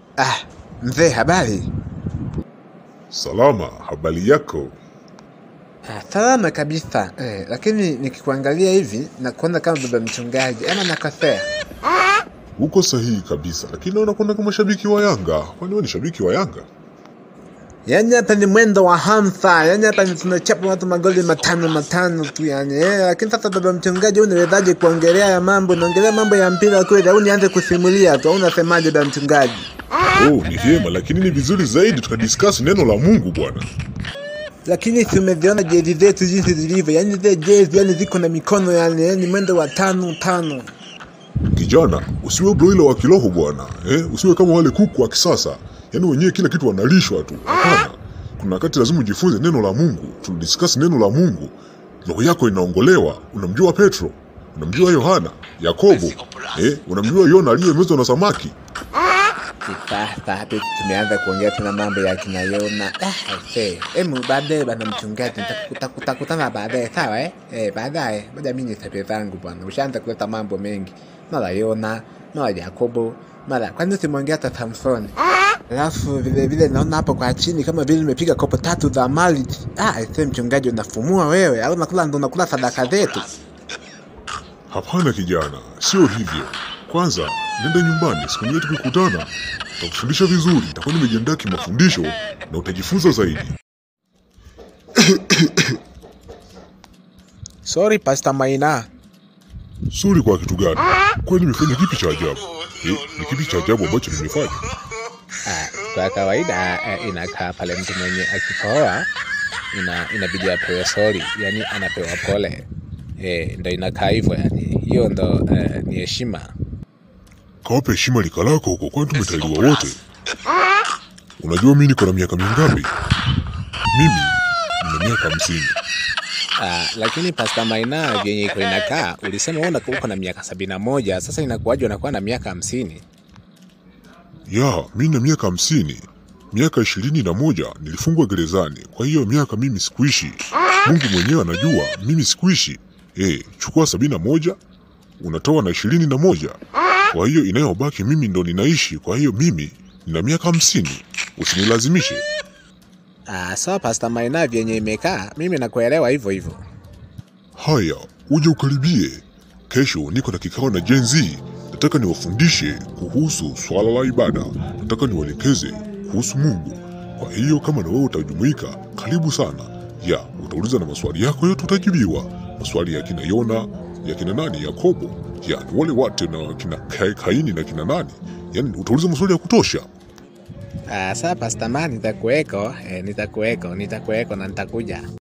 Ah, mzee, habari? Salama, habari yako? Ah, salama kabisa eh, lakini nikikuangalia hivi na kuona kama baba mchungaji ama nakosea? Uko sahihi kabisa, lakini naona kuna kama shabiki wa Yanga. Kwani wewe ni shabiki wa Yanga? Yaani hapa ni mwendo wa hamsa, yaani hapa ni tunachapa watu magoli matano matano tu yani eh, lakini sasa baba mchungaji, unawezaje kuongelea ya mambo? Unaongelea mambo ya mpira kweli au nianze kusimulia tu? Au unasemaje baba mchungaji? Oh, ni vyema, lakini ni vizuri zaidi tukadiscuss neno la Mungu bwana. Lakini si umeziona jezi zetu jinsi zilivyo, yaani zile jezi yani ziko na mikono yani, yani mwendo wa tano tano. Kijana, usiwe broila wa kiroho bwana, eh? Usiwe kama wale kuku wa kisasa, yaani wenyewe kila kitu wanalishwa tu. Hapana, kuna wakati lazima ujifunze neno la Mungu, tudiscuss neno la Mungu. Roho yako inaongolewa. Unamjua Petro, unamjua Yohana, Yakobo, eh? Unamjua Yona aliyemezwa na samaki. Sasa hapa tumeanza kuongea tena mambo ya kina Yona. Ah, aisee. Emu baadaye bana mchungaji, nitakuta- tutakutana baadaye sawa eh? Eh, baadaye. Ngoja mimi nisape zangu bwana. Ushaanza kuleta mambo mengi. Mara Yona, mara Yakobo, mara kwani usimwongea hata Samson. Alafu vile vile naona hapo kwa chini kama vile nimepiga kopo tatu za mali. Ah, aisee mchungaji unafumua wewe. Au unakula ndo unakula sadaka zetu. Hapana kijana, sio hivyo. Kwanza nenda nyumbani, siku nyingine tukikutana nitakufundisha vizuri, nitakuwa nimejiandaa kimafundisho na utajifunza zaidi. Sorry Pastor Maina. Suri kwa kitu gani? Kwani nimefanya kipi cha ajabu? Eh, ni kipi cha ajabu ambacho nimefanya? Ah, kwa kawaida ah, inakaa pale mtu mwenye akikohoa ina, inabidi apewe sori, yani anapewa pole eh, ndo inakaa hivyo yani, hiyo ndo eh, ni heshima. Kawape heshima lika lako huko, kwani tumetaliwa wote. Unajua mimi niko na miaka mingapi? Mimi nina miaka hamsini. Ah, lakini Pastor Maina vyenye iko inakaa, ulisema wewe unakuwa uko na miaka sabini na moja sasa inakuwaje unakuwa na miaka hamsini? Ya, mi na miaka hamsini. Miaka ishirini na moja nilifungwa gerezani, kwa hiyo miaka mimi sikuishi. Mungu mwenyewe anajua mimi sikuishi. Eh, chukua sabini na moja unatoa na ishirini na moja kwa hiyo inayobaki mimi ndo ninaishi. Kwa hiyo mimi nina miaka hamsini, usinilazimishe. Ah, sawa Pastor Maina vyenye imekaa, mimi nakuelewa hivyo hivyo. Haya, uje ukaribie. Kesho niko na kikao na Gen Z. Nataka niwafundishe kuhusu swala la ibada, nataka niwaelekeze kuhusu Mungu. Kwa hiyo kama na wewe utajumuika, karibu sana. Ya, utauliza na maswali yako yote utajibiwa. Maswali ya kina Yona, ya kina nani, Yakobo, ya ni wale wate na kina Ka- Kaini na kina nani. Yaani utauliza maswali ya kutosha. Ah, sawa Pastor Man, nitakuweko, eh, nitakuweko, nitakuweko na nitakuja.